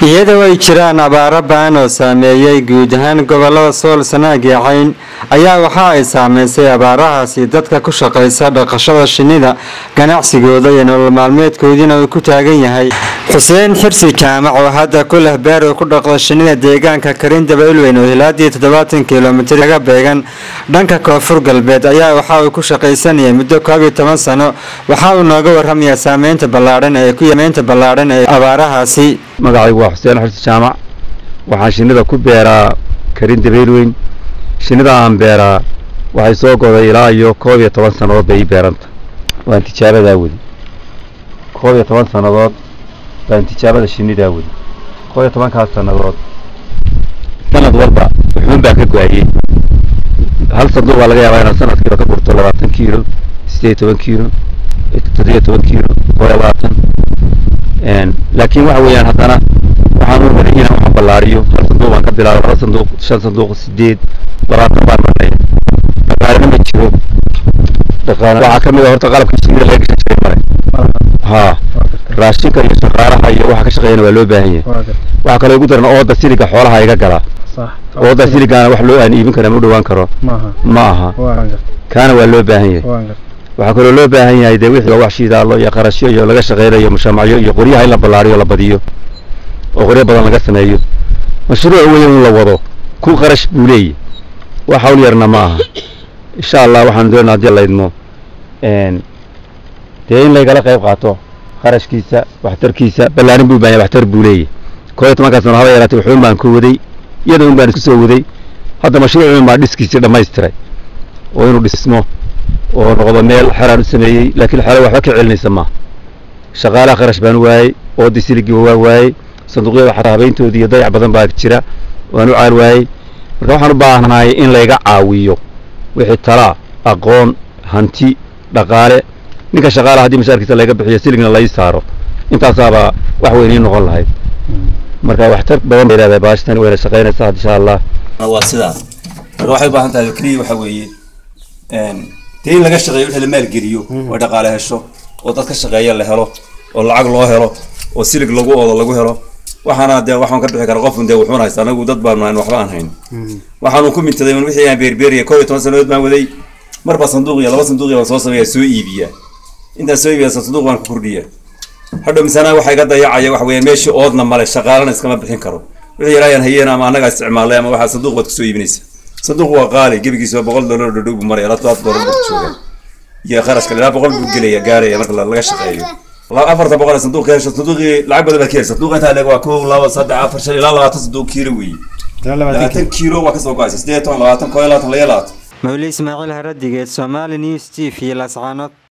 iyadoo ay jiraan abaaro ba'an oo saameeyey guud ahaan gobolada sool sanaag iyo cayn ayaa waxa ay saameysay abaarahaasi dadka ku shaqaysa dhaqashada shinnida ganacsigooda iyo nolol maalmeedkoodiina uu ku taagan yahay xuseen xirsi jaamac oo hadda ku leh beer uu ku dhaqdo shinnida deegaanka karindaba ilweyn oo hilaadii toddobaatan kilomitir kaga beegan dhanka koonfur galbeed ayaa waxa uu ku shaqaysanayay muddo koob iyo toban sano waxa uu nooga warramayaa saameynta ballaadhan ee ku yameynta ballaadhan ee abaarahaasi magacaygu waa xuseen xirsi jaamac waxaan shinnida ku beeraa karin dabeylweyn shinnida aan beeraa waxay soo goday ilaa iyo koob iyo toban sannadood bay ii beeranta waan tijaabadaa weli koob iyo toban sannadood baan tijaabada shinnidaa weli koob iyo tobankaas sannadood sanad walba wuxuun baa ka go-ayey hal sanduuq baa laga yaabaa inaad sanadkiiba ka gurto labaatan kiilo siddeed iyo toban kiilo toddobiyo toban kiilo koob iyo labaatan laakiin waxa weeyaan haddana waxaan u mariyay inaan wax ballaariyo hal sanduuq baan ka bilaabay laba sanduuq shan sanduuq sideed labaatan baan marnaya dhaqaalena ma jiro dhaqaale waxaa ka mid a horta qalabka shinnida laga gashan jiray male haa raashinka iyo shaqaalaha iyo waxa ka shaqeeyana waa loo baahan yahay waxaa kaloo igu daran ooda siliga xoolaha iga galaa ooda siligaana wax loo aan iibin kara ma u dhawaan karo ma aha kaana waa loo baahan yahay waxaa kaloo loo baahan yahay dee wixii wax shidaalo iyo qarashyo iyo laga shaqeynayo mushaamacyo iyo qoryaha in la ballaariyo la badiyo oo qoryo badan laga sameeyo mashruuc weyn in la wado ku qarash buu leeyahy wax hawl yarna ma aha insha allah waxaan doonaa haddii laydmo dee in laygala qayb qaato qarashkiisa waxtarkiisa ballaarin buu baahan waxtar buu leeyahy koo iyo tobankaas sano haba yaraatay waxuun baan ku waday iyada un baan isku soo waday hadda mashruucun baa dhiskiisii dhammaystiray oo inuu dhismo oo noqdo meel xeraan u sameeyey laakiin xero waxba ka celinaysa maaha shaqaalaha qarash baan waayey oodii siligii waa waayey sanduuqyada xataa habeyntoodii iyo dayac badan baa jira waan u caal waayey marka waxaan u baahanahay in layga caawiyo wixii talaa aqoon hanti dhaqaale ninka shaqaalaha haddii mashaarkiisa layga bixiyo siligna lai saaro intaasaabaa wax weyn ii noqon lahayd marka waxtar badan bay leedahay baashtani wayna shaqaynaysaa insha allah waa sidaa marka waxay u baahan tahay keliya waxa weeye dee in laga shaqeeyo wixii la maalgeliyo oo dhaqaale hesho oo dad ka shaqeeya la helo oo lacag loo helo oo silig lagu oodo lagu helo waxaana dee waxaan ka bixi kara qofun dee wuxuun haysta anagu dad baan nahayn waxba aan hayn waxaanu ku mintaday un wixii aan beerbeeriya koob iyo toban sanadood baan waday marba sanduuq iyo laba sanduuq baan soo sameeya soo iibiya intaan soo iibiya sanduuq baan ku kordhiya hadhow misana waxa iga dayacaya waxa weeyaan meeshii oodna male shaqaalana iskama bixin karo wixii yaraayaan hayeen ama annagaa isticmaalay ama waxaa sanduuq baad kusoo iibinaysa sanduuq waa qaali gebigiisa waa boqol dollar dhadhow buu maraya ilaa todobaatan dollar buu jooga iyo kharashka ilaa boqol buu gelaya gaaraya marka laga shaqeeyo afarta boqol ee sanduuq ka hesho sanduuqii lacag badan baa ka helsa sanduuq intaa leeg waa kow laba saddex afar shan ilaa labaatan sanduuq kiilo weeye labaatan kiilo waa kasoo go-aysa siddeed toban labaatan koo iyo labaatan layo labaatan mawli ismaaciil haradigeed somali news t v lascaanood